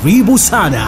Karibu sana.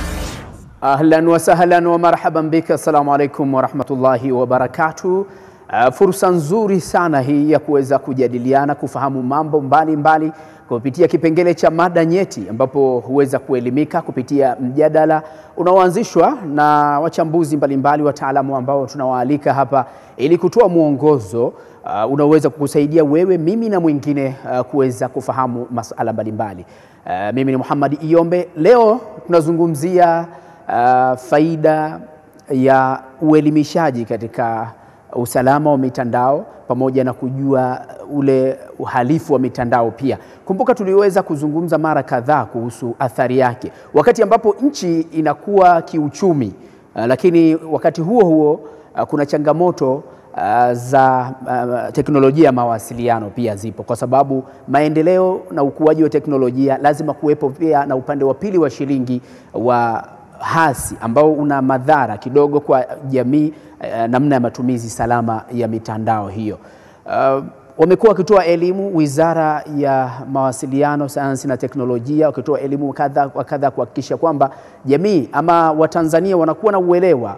Ahlan wa sahlan wa marhaban bika. Assalamu alaikum warahmatullahi wabarakatuh. Uh, fursa nzuri sana hii ya kuweza kujadiliana, kufahamu mambo mbalimbali mbali, kupitia kipengele cha mada nyeti, ambapo huweza kuelimika kupitia mjadala unaoanzishwa na wachambuzi mbalimbali, wataalamu ambao tunawaalika hapa ili kutoa mwongozo uh, unaoweza kukusaidia wewe, mimi na mwingine uh, kuweza kufahamu masala mbalimbali. Uh, mimi ni Muhammad Iyombe. Leo tunazungumzia uh, faida ya uelimishaji katika usalama wa mitandao pamoja na kujua ule uhalifu wa mitandao pia. Kumbuka tuliweza kuzungumza mara kadhaa kuhusu athari yake, wakati ambapo nchi inakuwa kiuchumi, uh, lakini wakati huo huo uh, kuna changamoto uh, za uh, teknolojia ya mawasiliano pia zipo, kwa sababu maendeleo na ukuaji wa teknolojia lazima kuwepo pia na upande wa pili wa shilingi wa hasi ambao una madhara kidogo kwa jamii eh, namna ya matumizi salama ya mitandao hiyo. Uh, wamekuwa wakitoa elimu Wizara ya Mawasiliano, Sayansi na Teknolojia, wakitoa elimu kadha wa kadha kuhakikisha kwamba jamii ama Watanzania wanakuwa na uelewa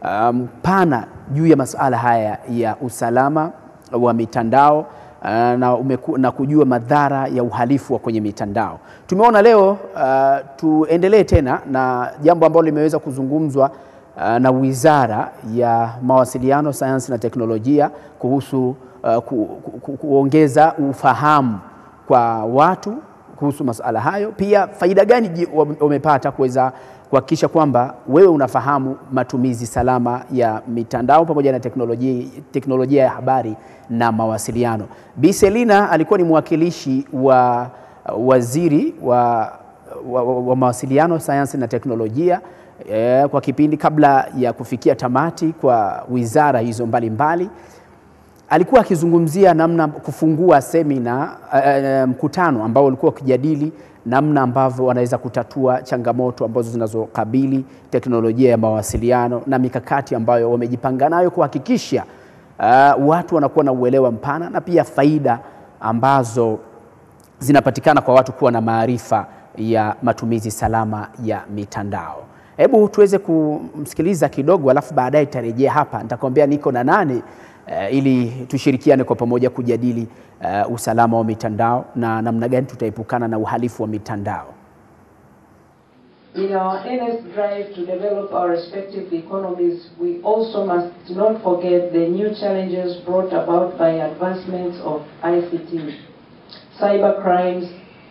mpana um, juu ya masuala haya ya usalama wa mitandao na, umeku, na kujua madhara ya uhalifu wa kwenye mitandao. Tumeona leo uh, tuendelee tena na jambo ambalo limeweza kuzungumzwa uh, na Wizara ya Mawasiliano, Sayansi na Teknolojia kuhusu uh, ku, ku, kuongeza ufahamu kwa watu kuhusu masuala hayo. Pia faida gani wamepata kuweza kuhakikisha kwamba wewe unafahamu matumizi salama ya mitandao pamoja na teknolojia, teknolojia ya habari na mawasiliano. Bi Selina alikuwa ni mwakilishi wa waziri wa, wa, wa, wa mawasiliano, sayansi na teknolojia eh, kwa kipindi kabla ya kufikia tamati kwa wizara hizo mbalimbali mbali. Alikuwa akizungumzia namna kufungua semina uh, mkutano ambao ulikuwa ukijadili namna ambavyo wanaweza kutatua changamoto ambazo zinazokabili teknolojia ya mawasiliano na mikakati ambayo wamejipanga nayo kuhakikisha uh, watu wanakuwa na uelewa mpana na pia faida ambazo zinapatikana kwa watu kuwa na maarifa ya matumizi salama ya mitandao. Hebu tuweze kumsikiliza kidogo, alafu baadaye tutarejea hapa, nitakwambia niko na nani uh, ili tushirikiane kwa pamoja kujadili uh, usalama wa mitandao na namna gani tutaepukana na uhalifu wa mitandao. In our earnest drive to develop our respective economies, we also must not forget the new challenges brought about by advancements of ICT. Cyber crimes,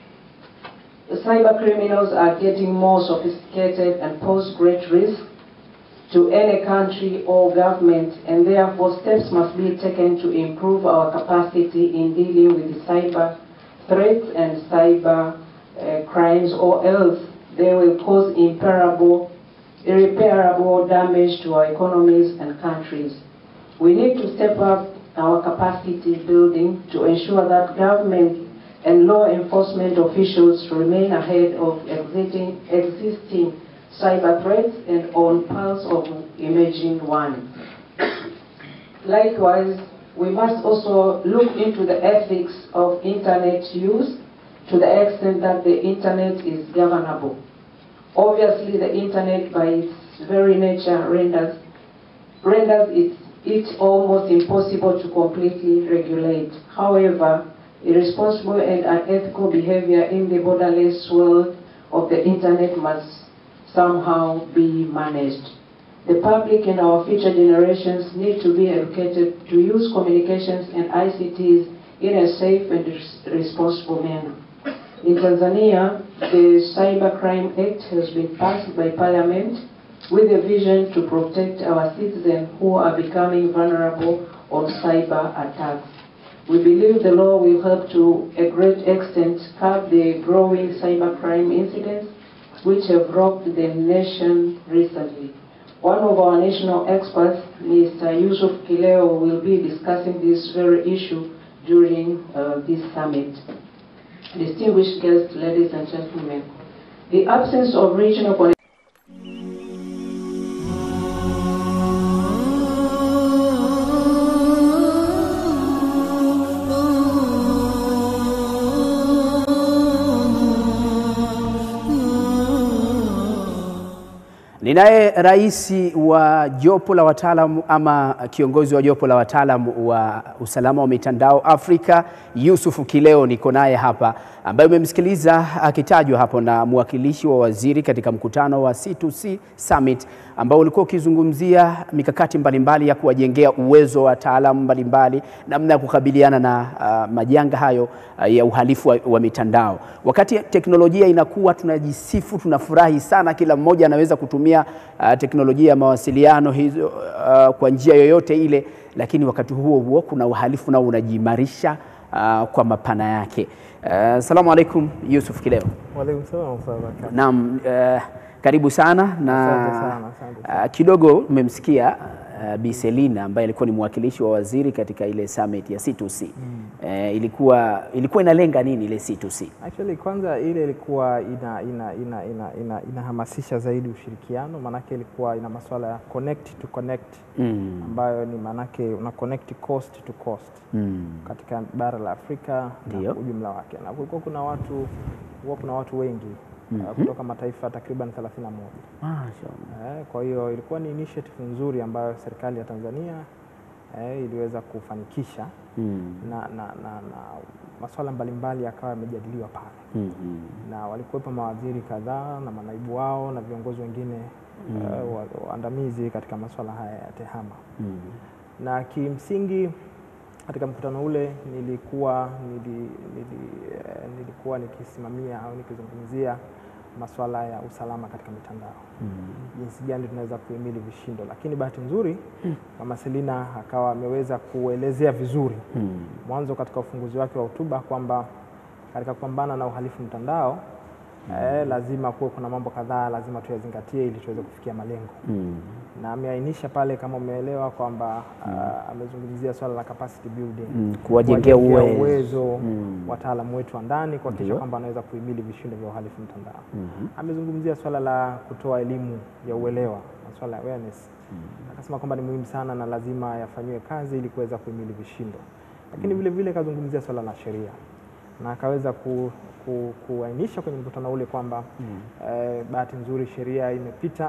cyber criminals are getting more sophisticated and pose great risk to any country or government, and therefore steps must be taken to improve our capacity in dealing with the cyber threats and cyber uh, crimes, or else they will cause irreparable, irreparable damage to our economies and countries. We need to step up our capacity building to ensure that government and law enforcement officials remain ahead of existing, existing cyber threats and on pulse of emerging ones. Likewise, we must also look into the ethics of internet use to the extent that the internet is governable. Obviously, the internet by its very nature renders, renders it, it almost impossible to completely regulate. However, irresponsible and unethical behavior in the borderless world of the internet must somehow be managed. The public and our future generations need to be educated to use communications and ICTs in a safe and res responsible manner. In Tanzania, the Cybercrime Act has been passed by Parliament with a vision to protect our citizens who are becoming vulnerable on cyber attacks. We believe the law will help to a great extent curb the growing cybercrime incidents which have rocked the nation recently. One of our national experts, Mr. Yusuf Kileo, will be discussing this very issue during uh, this summit. Distinguished guests, ladies and gentlemen, the absence of regional connectivity Oh Ninaye rais wa jopo la wataalamu ama kiongozi wa jopo la wataalamu wa usalama wa mitandao Afrika, Yusufu Kileo, niko naye hapa, ambaye umemsikiliza akitajwa hapo na mwakilishi wa waziri katika mkutano wa C2C Summit ambao ulikuwa ukizungumzia mikakati mbalimbali ya kuwajengea uwezo wa wataalamu mbalimbali namna ya kukabiliana na uh, majanga hayo uh, ya uhalifu wa, wa mitandao. Wakati teknolojia inakuwa, tunajisifu, tunafurahi sana, kila mmoja anaweza kutumia uh, teknolojia ya mawasiliano hizo uh, kwa njia yoyote ile, lakini wakati huo huo kuna uhalifu nao unajiimarisha uh, kwa mapana yake. Uh, Salamu alaikum Yusuf Kileo. Waalaikum salaam wa rahmatullahi wa barakatuh. Naam, uh, karibu sana na Asante sana, asante uh, kidogo umemsikia uh, Bi Selina ambaye alikuwa ni mwakilishi wa waziri katika ile summit ya C2C. Uh, ilikuwa ilikuwa inalenga nini ile C2C? Actually kwanza ile ilikuwa ina ina ina ina ina inahamasisha zaidi ushirikiano, maanake ilikuwa ina masuala ya connect to connect Mm. ambayo ni maanake una connect coast to coast Mm. katika bara la Afrika Ndio. na ujumla wake, na kulikuwa kuna watu kulikuwa kuna watu wengi uh, kutoka mataifa takriban 31. Mashaallah. Eh, kwa hiyo ilikuwa ni initiative nzuri ambayo serikali ya Tanzania eh, iliweza kufanikisha Mm. na, na, na, na masuala mbalimbali yakawa yamejadiliwa pale Mm. Mm. na walikuwepo mawaziri kadhaa na manaibu wao na viongozi wengine eh, wa- waandamizi katika masuala haya ya tehama Mm. na kimsingi katika mkutano ule nilikuwa nili, nili, eh, nilikuwa nikisimamia au nikizungumzia masuala ya usalama katika mitandao jinsi gani tunaweza kuhimili vishindo, lakini bahati nzuri Mama Selina akawa ameweza kuelezea vizuri Mm. mwanzo katika ufunguzi wake wa hotuba kwamba katika kupambana na uhalifu mtandao eh, lazima kuwe kuna mambo kadhaa lazima tuyazingatie ili tuweze kufikia malengo Mm. na ameainisha pale kama umeelewa kwamba ah, amezungumzia swala la capacity building Mm. Kuwajengea uwezo. uwezo Mm. wataalamu wetu wa ndani kuhakikisha Ndio. kwamba wanaweza kuhimili vishindo vya uhalifu mtandao. Mhm. Amezungumzia swala la kutoa elimu ya uelewa, masuala ya awareness. Akasema kwamba ni muhimu sana na lazima yafanyiwe kazi ili kuweza kuhimili vishindo, lakini vile vile akazungumzia swala la sheria na akaweza ku, ku, kuainisha kwenye mkutano ule kwamba eh, bahati nzuri sheria imepita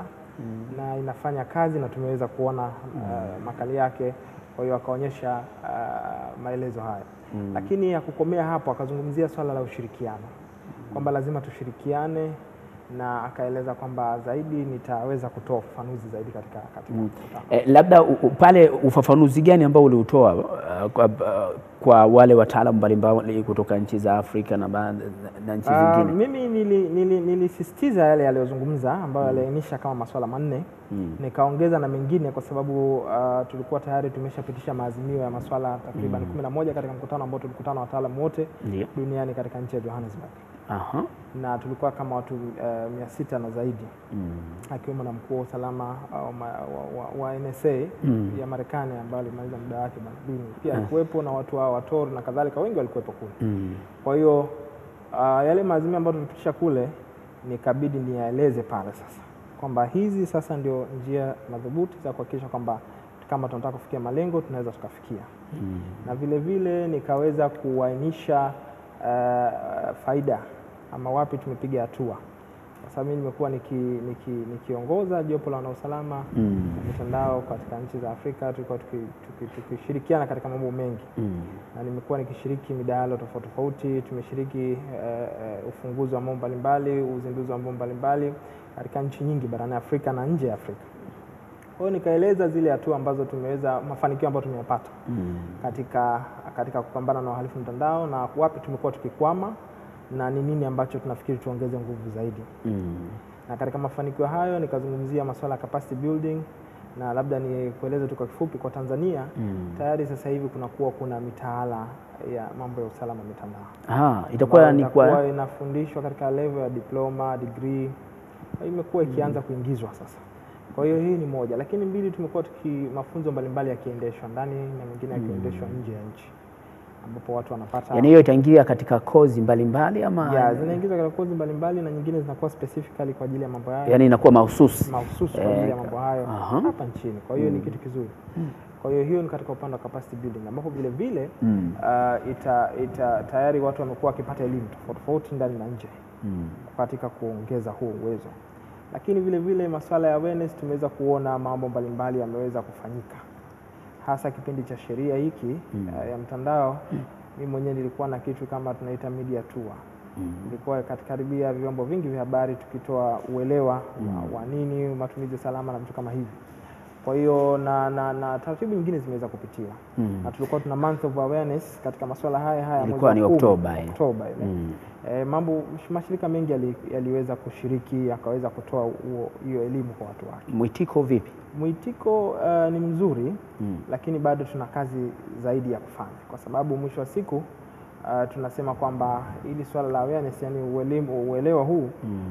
na inafanya kazi na tumeweza kuona eh, makali yake. Kwa hiyo akaonyesha eh, maelezo haya lakini ya kukomea hapo akazungumzia swala la ushirikiano kwamba lazima tushirikiane na akaeleza kwamba zaidi nitaweza kutoa ufafanuzi zaidi katika, katika mkutano. Eh, labda u, u, pale ufafanuzi gani ambao uliutoa uh, kwa, uh, kwa wale wataalamu mbalimbali kutoka nchi za Afrika na, ba- na, na nchi Ah, zingine? mimi nili- nili- nilisisitiza yale yaliyozungumza ambayo yaliainisha kama masuala manne nikaongeza na mengine kwa sababu ah, tulikuwa tayari tumeshapitisha maazimio ya masuala takriban kumi na moja katika mkutano ambao tulikutana wataalamu wote Ndio. duniani katika nchi ya Johannesburg Aha. na tulikuwa kama watu eh, mia sita na zaidi Mm. akiwemo na mkuu wa usalama au ma- wa, wa, wa NSA ya Marekani ambayo alimaliza muda wake bwana Bini pia alikuwepo na watu hao wa TOR na kadhalika, wengi walikuwepo kule. Mm. Kwa hiyo ah, yale maazimio ambayo tulipitisha kule nikabidi niyaeleze pale sasa kwamba hizi sasa ndio njia madhubuti za kuhakikisha kwamba kama tunataka kufikia malengo tunaweza tukafikia Mm. na vile vile nikaweza kuainisha uh, faida ama wapi tumepiga hatua, kwa sababu mimi nimekuwa niki, niki, nikiongoza jopo la wanausalama Mm. mitandao katika nchi za Afrika, tulikuwa tukishirikiana tuki, tuki, tukishirikiana katika mambo mengi Mm. na nimekuwa nikishiriki midahalo tofauti tofauti. Tumeshiriki eh, eh, ufunguzi wa mambo mbalimbali, uzinduzi wa mambo mbalimbali katika nchi nyingi barani Afrika na nje ya Afrika. Kwa hiyo nikaeleza zile hatua ambazo tumeweza, mafanikio ambayo tumeyapata Mm. katika, katika kupambana na uhalifu mtandao na wapi tumekuwa tukikwama na ni nini ambacho tunafikiri tuongeze nguvu zaidi. Mm. Na katika mafanikio hayo nikazungumzia masuala ya capacity building na labda ni kueleze tu kwa kifupi kwa Tanzania Mm. tayari sasa hivi kunakuwa kuna mitaala ya mambo ya usalama mitandao Ah, itakuwa ambayo ni itakuwa kwa inafundishwa katika level ya diploma, degree, imekuwa ikianza kuingizwa sasa. Kwa hiyo hii ni moja, lakini mbili, tumekuwa tuki mafunzo mbalimbali yakiendeshwa ndani na mengine yakiendeshwa nje ya nchi ambapo watu wanapata yani hiyo itaingia katika kozi mbalimbali ama ya zinaingizwa katika kozi mbalimbali na nyingine zinakuwa specifically kwa ajili ya mambo hayo yani inakuwa mahususi mahususi kwa ajili ya mambo hayo aha. hapa nchini. Kwa hiyo ni kitu kizuri. Kwa hiyo hiyo ni katika upande wa capacity building ambapo vile vile Mm. uh, ita, ita, tayari watu wamekuwa wakipata elimu tofauti tofauti ndani na nje Mm. katika kuongeza huo uwezo. lakini vile vile masuala ya awareness tumeweza kuona mambo mbalimbali yameweza kufanyika hasa kipindi cha sheria hiki uh, ya mtandao mimi mwenyewe nilikuwa na kitu kama tunaita media tour ilikuwa karibia vyombo vingi vya habari tukitoa uelewa wa, wa nini matumizi salama na vitu kama hivi kwa hiyo na, na, na taratibu nyingine zimeweza kupitiwa na tulikuwa tuna month of awareness katika masuala haya haya Ilikuwa mwezi wa ni kumi, Oktoba, eh. Oktoba ile. Eh, mambo mashirika mengi yali- yaliweza kushiriki yakaweza kutoa huo- hiyo elimu kwa watu wake Mwitiko vipi? Mwitiko uh, ni mzuri lakini bado tuna kazi zaidi ya kufanya, kwa sababu mwisho wa siku uh, tunasema kwamba hili swala la awareness, yani uelimu, uelewa huu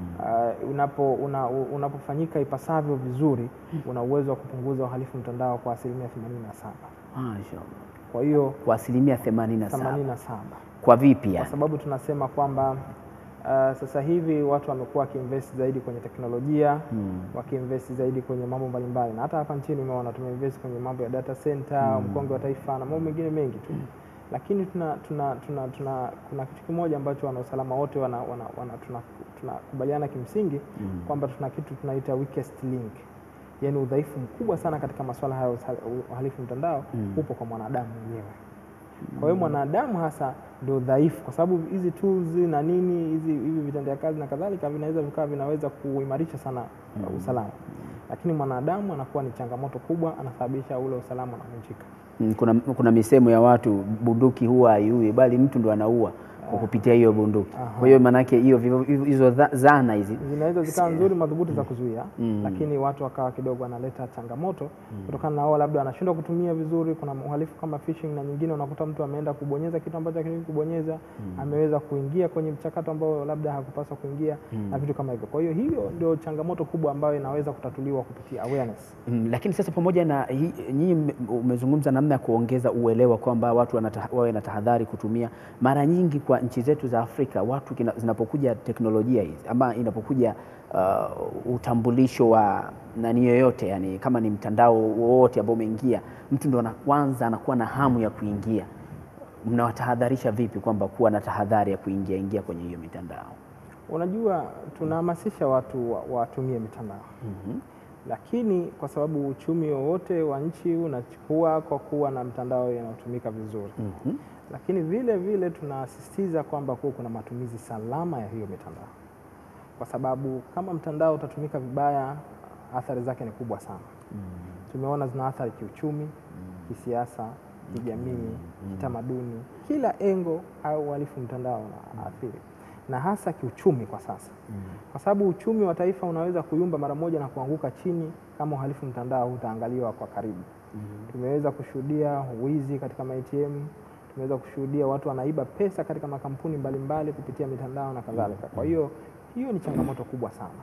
uh, unapo, una, unapofanyika ipasavyo vizuri una uwezo wa kupunguza uhalifu mtandao kwa asilimia 87. Mashaallah. Kwa hiyo Kwa asilimia 87. 87 Kwa vipi kwa yani? sababu tunasema kwamba uh, sasa hivi watu wamekuwa wakiinvest zaidi kwenye teknolojia wakiinvest zaidi kwenye mambo mbalimbali, na hata hapa nchini umeona tumeinvest kwenye mambo ya data center, mkonge wa taifa na mambo mengine mengi tu lakini tuna, tuna, tuna, tuna, kuna kitu kimoja ambacho wanausalama wote wana, wana, wana, tuna- tunakubaliana kimsingi kwamba tuna kitu tunaita weakest link, yaani udhaifu mkubwa sana katika masuala haya ya usa- uhalifu mtandao upo kwa mwanadamu mwenyewe. Kwa hiyo mwanadamu hasa ndio dhaifu, kwa sababu hizi tools na nini hizi hivi vitendea kazi na kadhalika vinaweza vikawa vinaweza kuimarisha sana uh, usalama, lakini mwanadamu anakuwa ni changamoto kubwa, anasababisha ule usalama unavunjika. Mm, Kuna, kuna misemo ya watu bunduki huwa haiui bali mtu ndo anaua kwa kupitia hiyo bunduki. Kwa hiyo maanake hiyo vivyo- hizo dha- zana hizi zinaweza zikawa nzuri madhubuti za kuzuia lakini watu wakawa kidogo wanaleta changamoto kutokana na wao labda wanashindwa kutumia vizuri. Kuna uhalifu kama phishing na nyingine, unakuta mtu ameenda kubonyeza kitu ambacho hakitakiwi kubonyeza, ameweza kuingia kwenye mchakato ambao labda hakupaswa kuingia na vitu kama hivyo. Kwa hiyo hiyo ndio changamoto kubwa ambayo inaweza kutatuliwa kupitia awareness. Mm, lakini sasa pamoja na hii- nyinyi mme- umezungumza namna ya kuongeza uelewa kwamba watu wanata- wawe na tahadhari kutumia. Mara nyingi kwa nchi zetu za Afrika watu kina, zinapokuja teknolojia hizi ama inapokuja uh, utambulisho wa nani yoyote, yani kama ni mtandao wowote ambao umeingia, mtu ndo ana- kwanza anakuwa na hamu ya kuingia. Mnawatahadharisha vipi kwamba kuwa na tahadhari ya kuingia ingia kwenye hiyo mitandao? Unajua, tunahamasisha watu wa- watumie mitandao lakini kwa sababu uchumi wowote wa nchi unachukua kwa kuwa na mtandao inayotumika vizuri lakini vile vile tunasisitiza kwamba kuwa kuna matumizi salama ya hiyo mitandao, kwa sababu kama mtandao utatumika vibaya, athari zake ni kubwa sana. Tumeona zina athari kiuchumi, kisiasa, kijamii, kitamaduni, kila engo au uhalifu mtandao unaathiri na hasa kiuchumi kwa sasa, kwa sababu uchumi wa taifa unaweza kuyumba mara moja na kuanguka chini kama uhalifu mtandao utaangaliwa kwa karibu. Tumeweza kushuhudia wizi katika ma-ATM, tumeweza kushuhudia watu wanaiba pesa katika makampuni mbalimbali kupitia mitandao na kadhalika. Kwa hiyo hiyo ni changamoto kubwa sana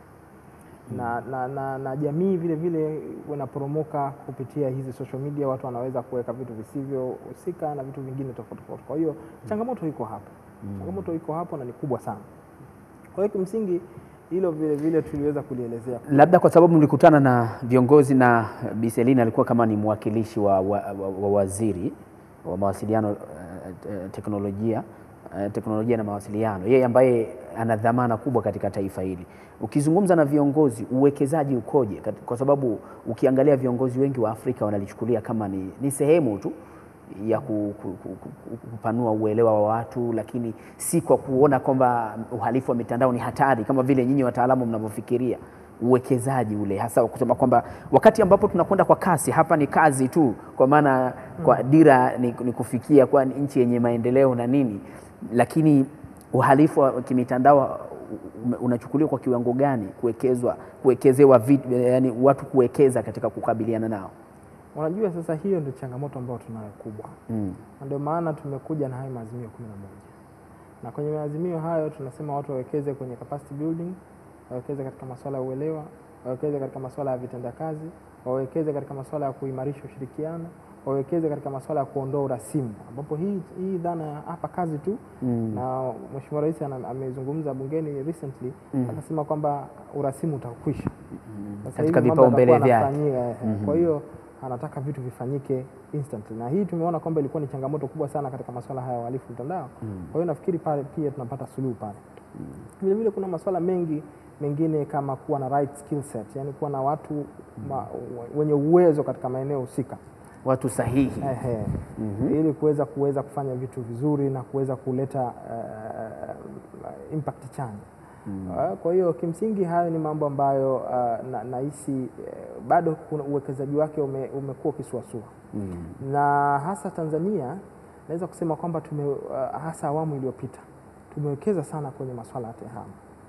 na, na, na, na jamii vile vile wanaporomoka kupitia hizi social media. Watu wanaweza kuweka vitu visivyohusika na vitu vingine tofauti tofauti. Kwa hiyo changamoto iko hapo, changamoto iko hapo na ni kubwa sana. Kwa hiyo kimsingi hilo vile vile tuliweza kulielezea. Labda kwa sababu mlikutana na viongozi na Bi Selina alikuwa kama ni mwakilishi wa, wa, wa, wa waziri wa mawasiliano eh, eh, teknolojia eh, teknolojia na mawasiliano, yeye ambaye ana dhamana kubwa katika taifa hili. Ukizungumza na viongozi, uwekezaji ukoje? Kat- Kwa sababu ukiangalia viongozi wengi wa Afrika wanalichukulia kama ni, ni sehemu tu ya ku, ku, ku, ku, kupanua uelewa wa watu, lakini si kwa kuona kwamba uhalifu wa mitandao ni hatari kama vile nyinyi wataalamu mnavyofikiria. Uwekezaji ule hasa wa kusema kwamba wakati ambapo tunakwenda kwa kasi, hapa ni kazi tu, kwa maana kwa dira ni, ni kufikia kwa nchi yenye maendeleo na nini, lakini uhalifu wa kimitandao ume- unachukuliwa kwa kiwango gani kuwekezwa kuwekezewa vit- yani watu kuwekeza katika kukabiliana nao? Unajua, sasa hiyo ndio changamoto ambayo tunayo kubwa Mm. na ndio maana tumekuja na hayo maazimio kumi na moja na kwenye maazimio hayo tunasema watu wawekeze kwenye capacity building, wawekeze katika masuala ya uelewa, wawekeze katika masuala ya vitenda kazi, wawekeze katika masuala ya kuimarisha ushirikiano, wawekeze katika masuala ya kuondoa urasimu, ambapo hii, hii dhana ya hapa kazi tu Mm. na Mheshimiwa Rais ana- amezungumza bungeni recently akasema kwamba urasimu utakwisha. Sasa Katika hivi mambo vipaumbele yatakuwa vyake. yanafanyika, eh, Kwa hiyo anataka vitu vifanyike instantly, na hii tumeona kwamba ilikuwa ni changamoto kubwa sana katika masuala haya ya uhalifu mtandao. Kwa hiyo nafikiri pale pia tunapata suluhu pale. Vile vile kuna masuala mengi mengine kama kuwa na right skill set, yani kuwa na watu ma, wenye uwezo katika maeneo husika Watu sahihi. Ehe. ili kuweza kuweza kufanya vitu vizuri na kuweza kuleta uh, impact chanya. Uh, kwa hiyo kimsingi hayo ni mambo ambayo uh, na- nahisi uh, bado kuna uwekezaji wake ume, umekuwa ukisuasua na hasa Tanzania naweza kusema kwamba tume uh, hasa awamu iliyopita tumewekeza sana kwenye masuala ya tehama.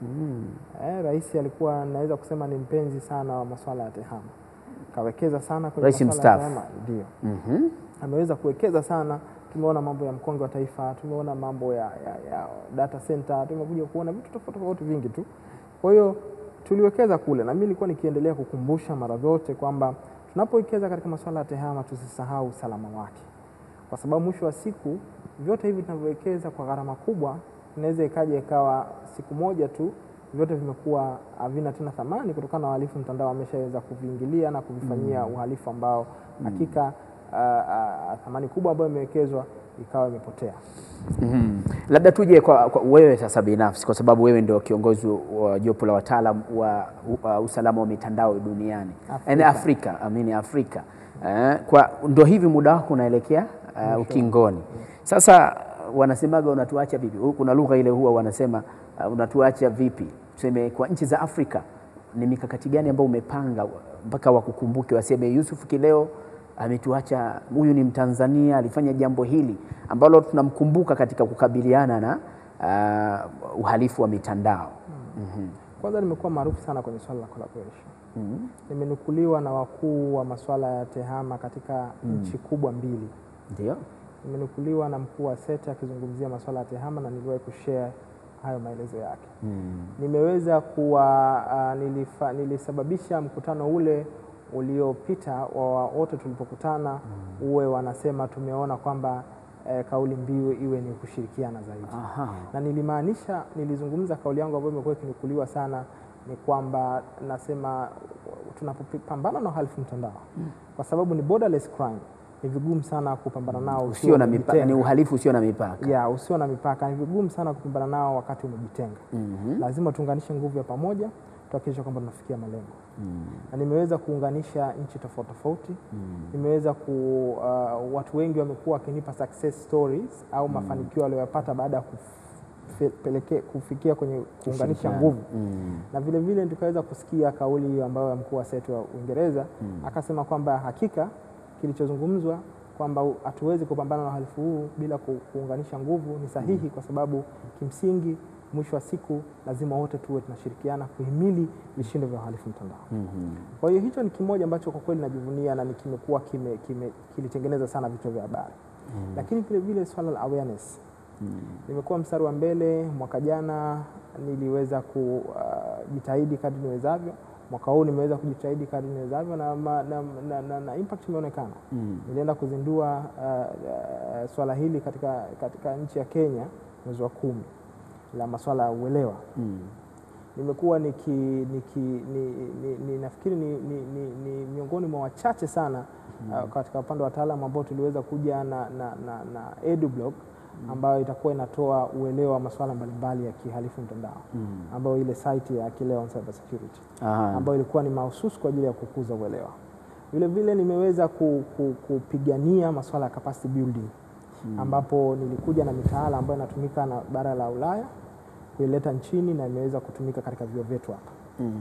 Eh, rais alikuwa naweza kusema ni mpenzi sana wa masuala ya tehama, kawekeza sana kwenye Rais masuala ya mstaafu. tehama, ndio Mhm. ameweza kuwekeza sana. Tumeona mambo ya mkonge wa taifa, tumeona mambo ya, ya, ya data center, tumekuja kuona vitu tofauti tofauti vingi tu. Kwa hiyo tuliwekeza kule, na mimi nilikuwa nikiendelea kukumbusha mara zote kwamba tunapowekeza katika masuala ya tehama tusisahau usalama wake, kwa sababu mwisho wa siku vyote hivi tunavyowekeza kwa gharama kubwa, inaweza ikaja ikawa siku moja tu vyote vimekuwa havina tena thamani kutokana na wahalifu mtandao wameshaweza kuviingilia na kuvifanyia uhalifu ambao hakika ah, ah, thamani kubwa ambayo imewekezwa ikawa imepotea. Mhm. Labda tuje kwa, kwa wewe sasa binafsi, kwa sababu wewe ndio kiongozi wa jopo la wataalam wa wa usalama wa mitandao duniani Afrika. Yaani Afrika, amini Afrika. Eh, kwa ndo hivi muda wako unaelekea uh, ukingoni. Sasa wanasemaga unatuacha vipi? Kuna lugha ile huwa wanasema uh, unatuacha vipi? Tuseme kwa nchi za Afrika ni mikakati gani ambayo umepanga mpaka wakukumbuke waseme Yusuf Kileo ametuacha, huyu ni Mtanzania alifanya jambo hili ambalo tunamkumbuka katika kukabiliana na uh, uhalifu wa mitandao. Kwanza nimekuwa maarufu sana kwenye swala la collaboration. Nimenukuliwa na wakuu wa masuala ya tehama katika nchi kubwa mbili. Ndio. Nimenukuliwa na mkuu wa SETA akizungumzia masuala ya tehama na niliwahi kushare hayo maelezo yake. Nimeweza kuwa uh, nilifa, nilisababisha mkutano ule uliopita wa wote tulipokutana uwe wanasema tumeona kwamba eh, kauli mbiu iwe ni kushirikiana zaidi Aha. na nilimaanisha, nilizungumza kauli yangu ambayo imekuwa ikinukuliwa sana, ni kwamba nasema tunapopambana na uhalifu mtandao, kwa sababu ni borderless crime, ni vigumu sana kupambana nao Usio ukiwa na mipaka, umejitenga. ni uhalifu usio na mipaka. ya usio na mipaka, ni vigumu sana kupambana nao wakati umejitenga. Lazima tuunganishe nguvu ya pamoja, tuhakikishe kwamba tunafikia malengo na nimeweza kuunganisha nchi tofauti tofauti. Nimeweza ku uh, watu wengi wamekuwa wakinipa success stories au mafanikio waliyopata baada ya kupeleke- kufikia kwenye kuunganisha nguvu na vile vile tukaweza kusikia kauli ambayo ya mkuu wa SETA wa Uingereza akasema kwamba hakika kilichozungumzwa kwamba u- hatuwezi kupambana na uhalifu huu bila ku- kuunganisha nguvu ni sahihi, kwa sababu kimsingi mwisho wa siku lazima wote tuwe tunashirikiana kuhimili vishindo vya uhalifu mtandao. Kwa hiyo hicho ni kimoja ambacho kwa kweli najivunia na ni kimekuwa kime, kime, kilitengeneza sana vichwa vya habari lakini vile vile swala la awareness nimekuwa mstari wa mbele. Mwaka jana niliweza kujitahidi kadri niwezavyo, mwaka huu nimeweza kujitahidi kadri niwezavyo na, ma- na, na, na, na impact imeonekana. Nilienda kuzindua uh, uh, swala hili katika, katika nchi ya Kenya mwezi wa kumi la maswala ya uelewa nimekuwa niki, niki, ni, ni, ni, nafikiri ni, ni, ni, ni miongoni mwa wachache sana uh, katika upande wa wataalamu ambao tuliweza kuja na, na, na, na EduBlog ambayo itakuwa inatoa uelewa wa masuala mbalimbali ya kihalifu mtandao ambayo ile site ya Kileo on Cyber Security Aha. ambayo ilikuwa ni mahususi kwa ajili ya kukuza uelewa. Vile vile nimeweza ku, ku, kupigania masuala ya capacity building ambapo nilikuja na mitaala ambayo inatumika na bara la Ulaya kuileta nchini na imeweza kutumika katika vyuo vyetu hapa.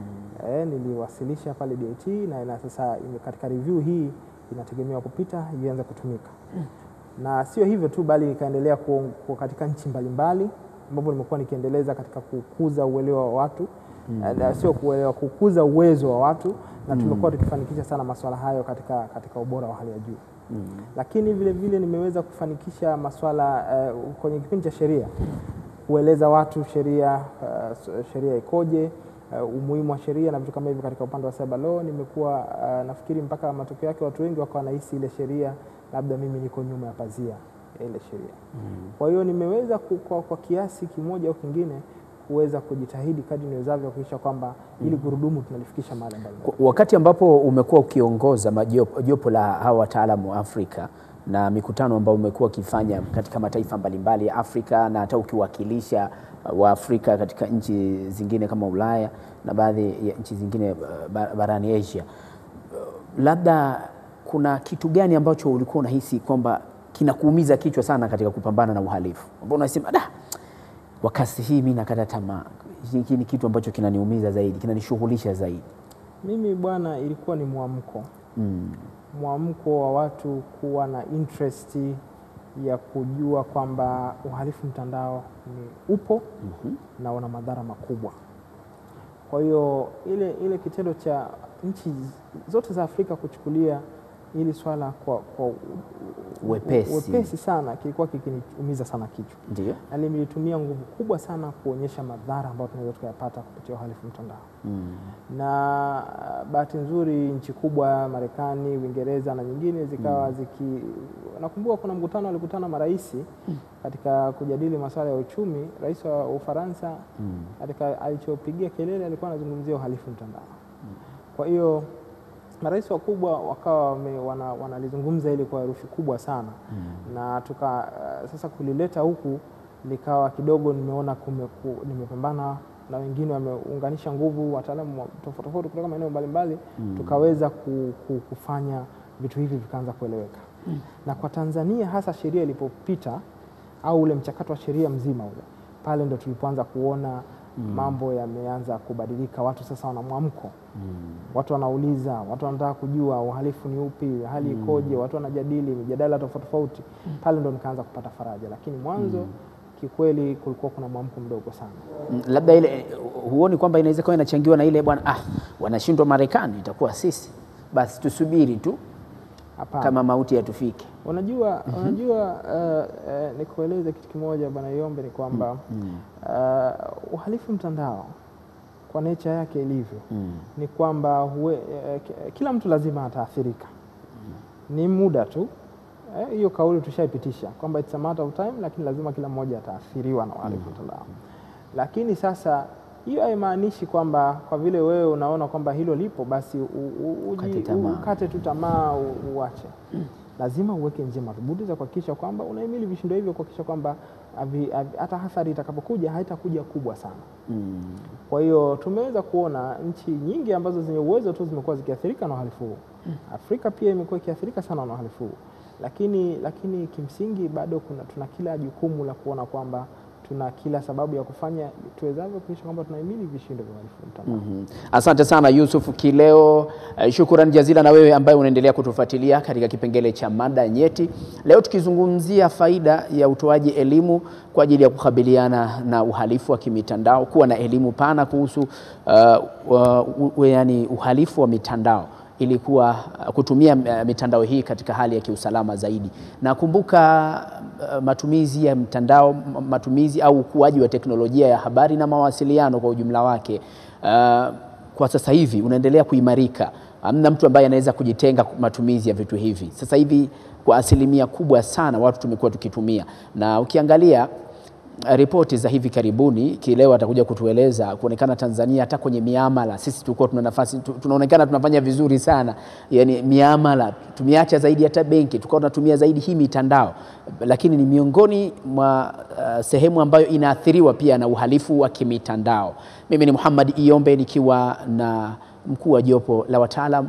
Eh, niliwasilisha pale DIT na ina sasa ime- katika review hii inategemewa kupita ianze kutumika. Na sio hivyo tu bali ikaendelea ku, ku katika nchi mbalimbali ambapo nimekuwa nikiendeleza katika kukuza uelewa wa watu eh, na sio kuelewa, kukuza uwezo wa watu na tumekuwa tukifanikisha sana masuala hayo katika, katika ubora wa hali ya juu lakini vile vile nimeweza kufanikisha masuala eh, kwenye kipindi cha sheria kueleza watu sheria uh, s- sheria ikoje, uh, umuhimu wa sheria na vitu kama hivyo katika upande wa cyber law. Nimekuwa uh, nafikiri mpaka matokeo yake watu wengi wakawa wanahisi ile sheria labda mimi niko nyuma ya pazia ya ile sheria. Kwa hiyo nimeweza ku- kwa, kwa kiasi kimoja au kingine kuweza kujitahidi kadri niwezavyo kuhakikisha kwamba ili gurudumu tunalifikisha mahali mbalimbali. Kwa- Wakati ambapo umekuwa ukiongoza majopo- jopo la hawa wataalamu wa Afrika na mikutano ambayo umekuwa ukifanya katika mataifa mbalimbali ya Afrika na hata ukiwakilisha uh, Waafrika katika nchi zingine kama Ulaya na baadhi ya nchi zingine uh, ba- barani Asia, labda kuna kitu gani ambacho ulikuwa unahisi kwamba kinakuumiza kichwa sana katika kupambana na uhalifu, ambao unasema da, kwa kasi hii mi nakata tamaa, hiki ni kitu ambacho kinaniumiza zaidi, kinanishughulisha zaidi? Mimi bwana, ilikuwa ni mwamko Mm. mwamko wa watu kuwa na interest ya kujua kwamba uhalifu mtandao ni upo na una madhara makubwa. Kwa hiyo ile, ile kitendo cha nchi zote za Afrika kuchukulia hili swala kwa, kwa u- u- Wepesi. wepesi sana kilikuwa kikiniumiza sana kichwa Ndio. na limelitumia nguvu kubwa sana kuonyesha madhara ambayo tunaweza tukayapata kupitia uhalifu mtandao Mm. na uh, bahati nzuri nchi kubwa Marekani, Uingereza na nyingine zikawa ziki. Nakumbuka kuna mkutano walikutana marais katika kujadili masuala ya uchumi. Rais wa Ufaransa katika alichopigia kelele alikuwa anazungumzia uhalifu mtandao. Kwa hiyo marais wakubwa wakawa wame- wana- wanalizungumza hili kwa herufi kubwa sana na tuka uh, sasa kulileta huku likawa kidogo nimeona kumeku, nimepambana na wengine wameunganisha nguvu, wataalamu wa- tofauti tofauti kutoka maeneo mbalimbali tukaweza ku, ku, kufanya vitu hivi vikaanza kueleweka na kwa Tanzania hasa sheria ilipopita au ule mchakato wa sheria mzima ule pale ndo tulipoanza kuona mambo yameanza kubadilika, watu sasa wana mwamko watu wanauliza, watu wanataka kujua uhalifu ni upi, hali ikoje, watu wanajadili mijadala tofauti tofauti. Pale ndo nikaanza kupata faraja, lakini mwanzo kikweli kulikuwa kuna mwamko mdogo sana. Mm, labda ile huoni kwamba inaweza kuwa inachangiwa na ile bwana, ah, wanashindwa Marekani, itakuwa sisi basi tusubiri tu Hapana, kama mauti yatufike. unajua, unajua uh, uh, nikueleze kitu kimoja bwana Yombe, ni kwamba uh, uhalifu mtandao kwa nature yake ilivyo ni kwamba huwe, eh, ki- kila mtu lazima ataathirika, ni muda tu Eh, hiyo kauli tushaipitisha kwamba it's a matter of time, lakini lazima kila mmoja ataathiriwa na uhalifu mtandao. Lakini sasa hiyo haimaanishi kwamba kwa vile wewe unaona kwamba hilo lipo basi u, u, uji- Ukate tamaa. ukate tu tamaa u- uache. Lazima uweke njia madhubuti za kuhakikisha kwamba unahimili vishindo hivyo, kuhakikisha kwamba havi- havi- hata athari itakapokuja haitakuja kubwa sana. Kwa hiyo tumeweza kuona nchi nyingi ambazo zenye uwezo tu zimekuwa zikiathirika na uhalifu huu. Afrika pia imekuwa ikiathirika sana na uhalifu huu, lakini, lakini kimsingi bado kuna, tuna kila jukumu la kuona kwamba tuna kila sababu ya kufanya tuwezavyo kuhakikisha kwamba tunahimili vishindo vya uhalifu mtandao. Mhm. Asante sana Yusuf Kileo, eh, shukrani jazila na wewe ambaye unaendelea kutufuatilia katika kipengele cha mada nyeti. Leo tukizungumzia faida ya utoaji elimu kwa ajili ya kukabiliana na uhalifu wa kimitandao, kuwa na elimu pana kuhusu uh, uh, uh, yani uhalifu wa mitandao ili kuwa kutumia uh, mitandao hii katika hali ya kiusalama zaidi. Na kumbuka uh, matumizi ya mtandao, m- matumizi au ukuaji wa teknolojia ya habari na mawasiliano kwa ujumla wake uh, kwa sasa hivi unaendelea kuimarika. Hamna mtu ambaye anaweza kujitenga matumizi ya vitu hivi. Sasa hivi kwa asilimia kubwa sana watu tumekuwa tukitumia, na ukiangalia ripoti za hivi karibuni, Kileo atakuja kutueleza kuonekana Tanzania hata kwenye miamala sisi tulikuwa tuna nafasi tu- tunaonekana tunafanya vizuri sana, yani miamala tumeacha zaidi hata benki, tukawa tunatumia zaidi hii mitandao, lakini ni miongoni mwa uh, sehemu ambayo inaathiriwa pia na uhalifu wa kimitandao. Mimi ni Muhammad Iyombe nikiwa na mkuu wa jopo la wataalam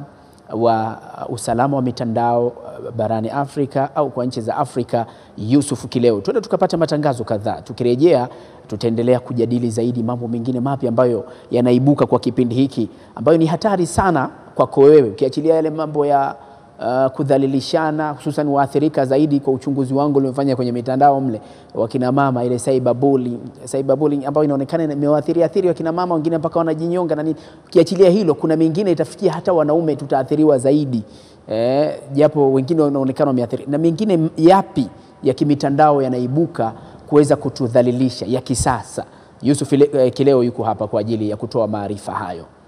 wa uh, usalama wa mitandao uh, barani Afrika au kwa nchi za Afrika, Yusuf Kileo. Twende tukapata matangazo kadhaa. Tukirejea tutaendelea kujadili zaidi mambo mengine mapya ambayo yanaibuka kwa kipindi hiki, ambayo ni hatari sana kwako wewe, ukiachilia yale mambo ya uh, kudhalilishana, hususan waathirika zaidi. Kwa uchunguzi wangu uliofanya kwenye mitandao mle, wakina mama, ile cyberbullying, cyberbullying ambayo inaonekana imewaathiri athiri wakina mama wengine mpaka wanajinyonga na nini. Ukiachilia hilo, kuna mengine itafikia hata wanaume tutaathiriwa zaidi eh, japo wengine wanaonekana wameathiri, na mengine yapi ya kimitandao yanaibuka kuweza kutudhalilisha ya kisasa. Yusuf Ile- eh, Kileo yuko hapa kwa ajili ya kutoa maarifa hayo.